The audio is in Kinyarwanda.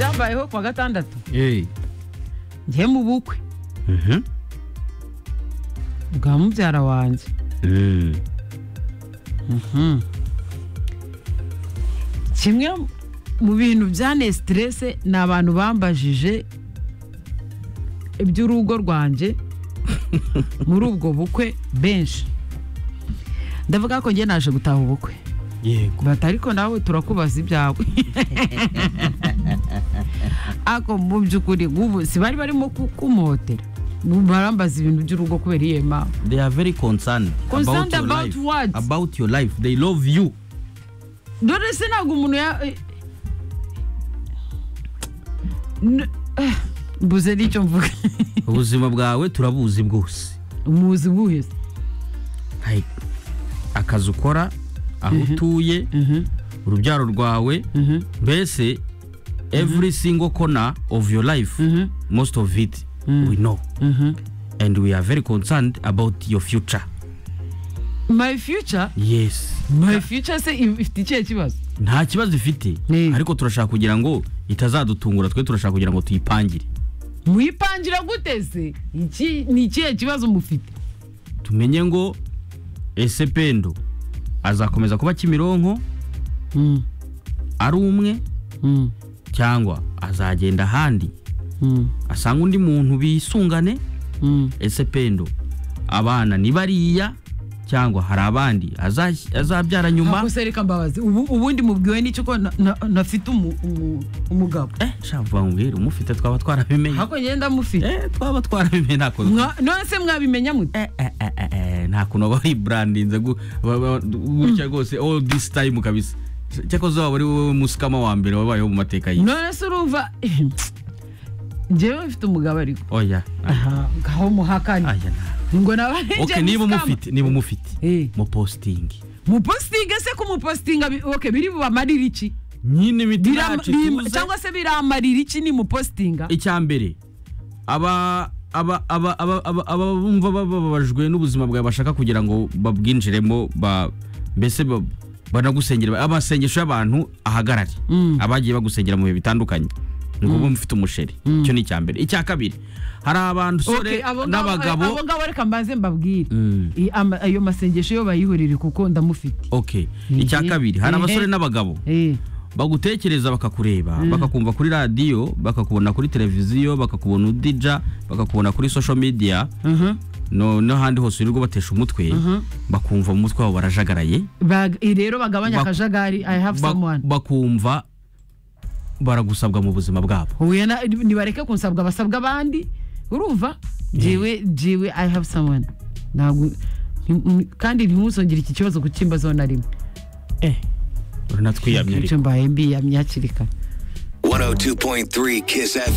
habayeho kuwa gatandatu njye mu bukwe bwa mubyara wanjye Mhm. kimwe mu bintu byane siterese ni abantu bambajije iby'urugo rwanjye muri ubwo bukwe benshi ndavuga ko njye naje gutaha ubukwe yego bati ariko nawe turakubaza ibyawe ako mu by'ukuri ubu si bari barimo kukumotera barambaza ibintu by'urugo kubera iyo mpamvu they are very concerned Concerned your about life. what? about your life they love you dore se ntabwo umuntu ya eh, n- eh, mbuze n'icyo mvuga ubuzima bwawe turabuzi bwose umuzi buhe se? Like, akazi ukora aho utuye urubyaro rwawe Mhm. mbese every single corner of your life most of it we know and we are very concerned about your future my future yes my future se if- ifite ikihe kibazo nta kibazo ifite Mm. ariko turashaka kugira ngo itazadutungura twe turashaka kugira ngo tuyipangire muyipangira gute se Iki- ni ikihe kibazo mufite tumenye ngo ese pendo azakomeza kuba kimironko Mm, ari umwe mm, cyangwa azagenda ahandi mm, asanga undi muntu bisungane mm. ese pendo abana ni bariya cyangwa hari abandi azas- azabyara nyuma Ntabwo se reka mbabazi ubu ubundi mubwiwe n'icyo ko na- na- nafite umu- umu- umugabo eh shavuga ngwira umufite twaba twarabimenye hako ngenda mufite eh twaba twarabimenye nako Mwa- none se mwabimenya mute eh eh eh eh, eh nta kuntu aba ari brandinze gu- ba- ba- gutya rwose all this time kabisa cyakoze waba ari wowe musikama wa mbere wabayeho mu mateka ye none se urumva njyewe mfite umugabo ariko oya aha ngaho muhakanye aya nta ngo nawe ari okay James niba Kama. umufite niba umufite Eh. mupostingi mupositinga se kumupositinga bi- okay biri bubamarire iki nyine imiti Biram- yacu bim- tuze cyangwa se biramarira iki ni mupositinga icya mbere aba aba aba aba aba aba bumva bababajwe n'ubuzima bwawe bashaka kugira ngo babwinjiremo ba mbese ba- banagusengera amasengesho y'abantu ahagarare Mm. abagiye bagusengera mu bihe bitandukanye ngo ube mufite umusheri icyo ni icya mbere icya kabiri hari abantu Okay, sore abo ngabo- abo n'abagabo ngabo reka mbanze mbabwire Mm. I- ama- ayo masengesho yo bayihurire kuko ndamufite okay Mhm. icya kabiri hari Mhm. abasore n'abagabo Eh, bagutekereza bakakureba bakakumva kuri radiyo bakakubona kuri televiziyo bakakubona udija bakakubona kuri social media mhm. no n'ahandi hose wirirwa batesha umutwe bakumva mu mutwe wabo barajagaraye Bag- i rero bagabanya Bak- akajagari i have ba- someone bakumva baragusabwa mu buzima bwabo huye na- nibareke kunsabwa basabwa abandi urumva jewe jewe i have someone ntabwo ni- ni- kandi ntimusongere iki kibazo kukimbazo na rimwe uranatwiyamye ariko. icyo mbaye mbiyamye hakiri kare 102.3 Kiss FM.